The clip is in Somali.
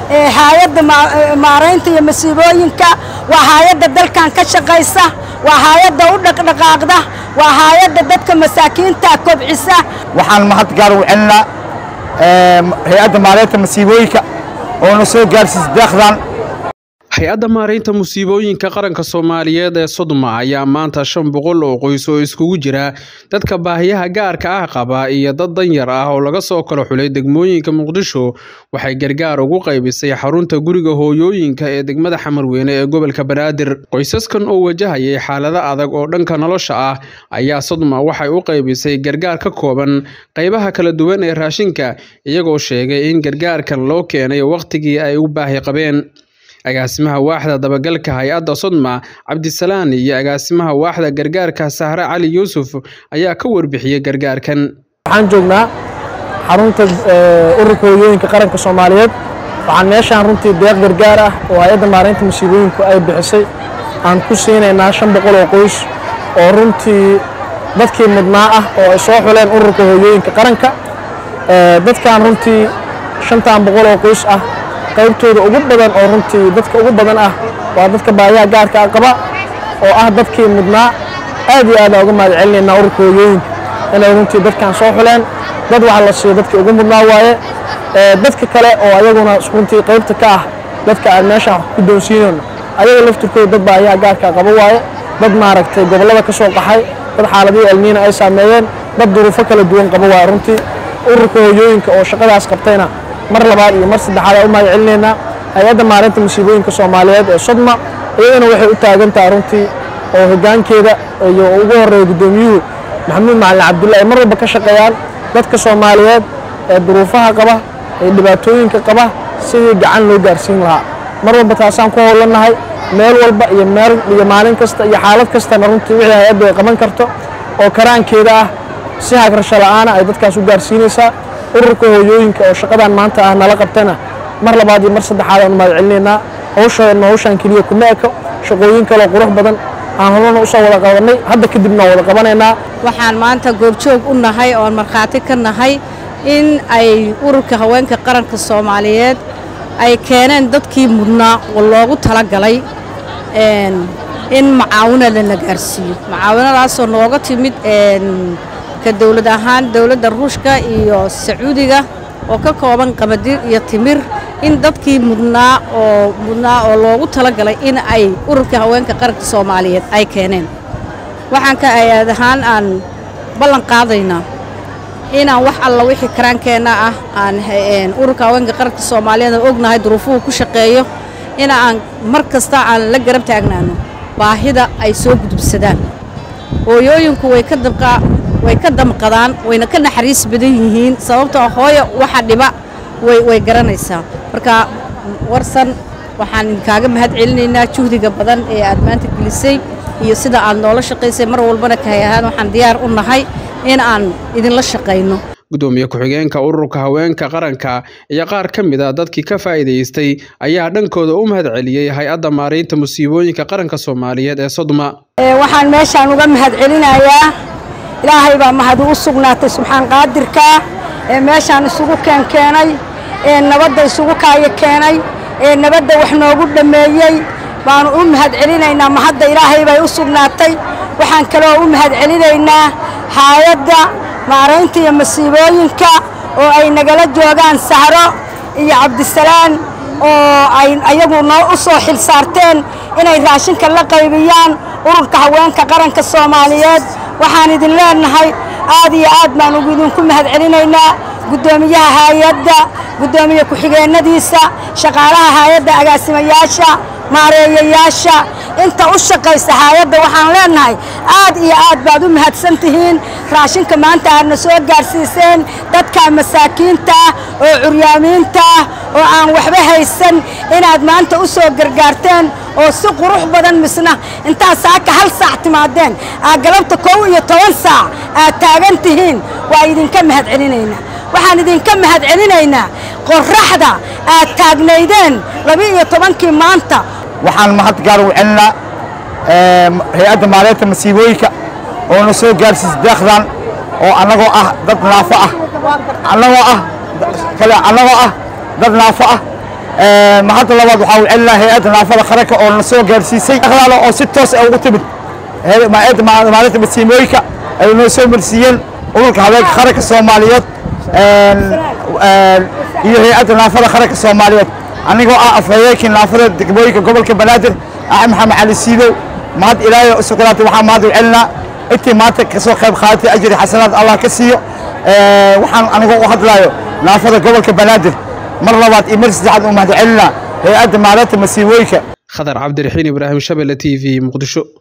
hay-adda maaraynta iyo masiibooyinka waa hay-adda dalkan ka shaqaysa waa hay-adda u dhaqdhaqaaqda waa hay-adda dadka masaakiinta kobcisa waxaan mahad gaar u celinaa hay-adda maaraynta masiibooyinka oo na soo gaarsiisa deeqdan hay-adda maaraynta musiibooyinka qaranka soomaaliyeed ee sodma ayaa maanta shan boqol oo qoys oo iskugu jira dadka baahiyaha gaarka ah qaba iyo dad danyar ah oo laga soo kala xulay degmooyinka muqdisho waxay gargaar ugu qaybisay xarunta guriga hooyooyinka ee degmada xamarweyne ee gobolka banaadir qoysaskan oo wajahayay xaalado adag oo dhanka nolosha ah ayaa sodma waxay u qaybisay gargaar ka kooban qaybaha kala duwan ee raashinka iyagoo sheegay in gargaarkan loo keenay wakhtigii ay u baahi qabeen agaasimaha waaxda dabagalka hay-adda sodma cabdisalaan iyo agaasimaha waaxda gargaarka sahre cali yuusuf ayaa ka warbixiyey gargaarkan waxaan joognaa xarunta ururka hooyooyinka qaranka soomaaliyeed waxaan meeshaan runtii deeq gargaar ah oo hay-adda maaraynta musiibooyinku ay bixisay aan ku siinaynaa shan boqol oo qoys oo runtii dadkii mudnaa ah oo ay soo xuleen ururka hooyooyinka qaranka dadkan runtii shantan boqol oo qoys ah qaybtooda ugu badan oo runtii dadka ugu badan ah waa dadka baayaha gaarka ah qaba oo ah dadkii mudnaa aad iyo aad aan uga mahad celinaynaa ururka hooyooyinka inay runtii dadkan soo xuleen dad waxa la siiyo dadkii ugu mudnaa waaye dadka kale oo ayaguna runtii qaybta ka ah dadka aan meeshaan ku doonsiinayno ayaga laftirkooda dad baayaha gaarka qaba waaye dad maaragtay gobollada ka soo qaxay dad xaaladihii elniina ay saameeyeen dad duruufo kala duwan qaba waaye runtii ururka hooyooyinka oo shaqadaas qabtayna mar labaad iyo mar saddexaad aan u mahad celinaynaa hay-adda maalinta musiibooyinka soomaaliyeed ee sodma iyadana waxay u taagan tahay runtii oo hoggaankeeda iyo ugu horreeya guddoomiyuhu maxamuud macalin cabdulla ay mar walba ka shaqeeyaan dadka soomaaliyeed ee duruufaha qaba ee dhibaatooyinka qaba sidii gacan loo gaarsiin lahaa mar walba taasaan ku howlannahay meel walba iyo meel iyo maalin kasta iyo xaalad kastana runtii wixii hay-addu ay qaban karto oo karaankeeda ah si hagrasho la'aana ay dadkaas u gaarsiinaysaa ururka hooyooyinka oo shaqadan maanta ah nala qabtana mar labaad iyo mar saddexaad aan u mahad celinaynaa hawshan hawshan keliya kuma eko shaqooyin kaloo qurux badan aan horena usoo wada qabanay hadda kadibna wada qabanaynaa waxaan maanta goobjoog u nahay oon markhaati ka nahay in ay ururka haweenka qaranka soomaaliyeed ay keeneen dadkii mudnaa oo loogu talagalay in macaawinada la gaarsiiyo macaawinadaasoo nooga timid ka dowlad ahaan dowladda ruushka iyo sacuudiga oo ka kooban qamadir iyo timir in dadkii mudnaa oo mudnaa oo loogu talagalay in ay ururka haweenka qaranka soomaaliyeed ay keeneen waxaan ka ayaad ahaan aan ballan qaadaynaa inaan wax alla wixii karaankeenna ah aan ururka haweenka qaranka soomaaliyeed aan ognahay duruufuhu ku shaqeeyo in aan mar kasta aan la garab taagnaano baahida ay soo gudubsadaan hooyooyinku way ka dabqaa way ka damqadaan wayna ka naxariis badan yihiin sababtoo hooyo waxa dhiba way way garanaysaa marka warsan waxaan idinkaaga mahad celinaynaa juhdiga badan ee aad maanta gelisay iyo sida aad noola shaqaysay mar walbana kahay ahaan waxaan diyaar u nahay in aan idinla shaqayno gudoomiye ku-xigeenka ururka haweenka qaranka iyo qaar ka mid a dadkii ka faa'iidaystay ayaa dhankooda u mahad celiyey hay-adda maaraynta musiibooyinka qaranka soomaaliyeed ee sodma waxaan meeshaan uga mahad celinayaa ilaahay baa mahadu u sugnaatay subxaan qaadirka ee meeshaan isugu keenkeenay ee nabadda isugu kaayo keenay ee nabadda wax noogu dhammeeyey baanu u mahad celinaynaa mahadda ilaahay bay u sugnaatay waxaan kaloo u mahad celinaynaa haayadda maaraynta iyo masiibooyinka oo ay nagala joogaan sahro iyo cabdisalaan oo ay ayagu noo u soo xil saarteen inay raashinka la qaybiyaan ururka haweenka qaranka soomaaliyeed waxaan idin leenahay aad iyo aad baan ugu idinku mahad celinaynaa guddoomiyaha haayadda guddoomiye ku-xigeennadiisa shaqaalaha haayadda agaasimayaasha maareeyayaasha inta u shaqaysa haayadda waxaan leenahay aad iyo aad baad u mahadsan tihiin raashinka maanta aadna soo gaarsiiseen dadka masaakiinta ah oo curyaamiinta ah oo aan waxba haysan inaad maanta u soo gargaarteen oo si qurux badan misna intaad saaka hal saac timaadeen aad galabta kow iyo toban saac aad taagan tihiin waa idinka mahad celinaynaa waxaan idinka mahad celinaynaa qorraxda aad taagnaydeen laba-iyo tobankii maanta waxaan mahad gaar u celinaa hay-adda maaraynta masiibooyinka oo na soo gaarsiisa deeqdan oo annagoo ah dad naafo ah annagoo ah kale annagoo ah dad naafo ah mahadda labaad waxaa u celinaa hay-adda naafada qaranka oo na soo gaarsiisay deeqdaana oo si toos ah ugu timid hay-adda maalinta masiimooyinka ay noo soo marsiiyeen ururka haweenka qaranka soomaaliyeed iyo hay-adda naafada qaranka soomaaliyeed anigoo ah afhayeenkii naafada degmooyinka gobolka banaadir axmed maxamed cali siidow mahad ilaahay u sugnaatay waxaa mahad u celinaa intii maanta kasoo qayb qaadatay ajri xasanaad allah ka siiyo waxaan anigoo u hadlayo naafada gobolka banaadir mar labaad iyo mar saddexaad u mahad celinaa hay-adda maalinta masiibooyinka khadar cabdiraxiin ibraahim shabelle t v muqdisho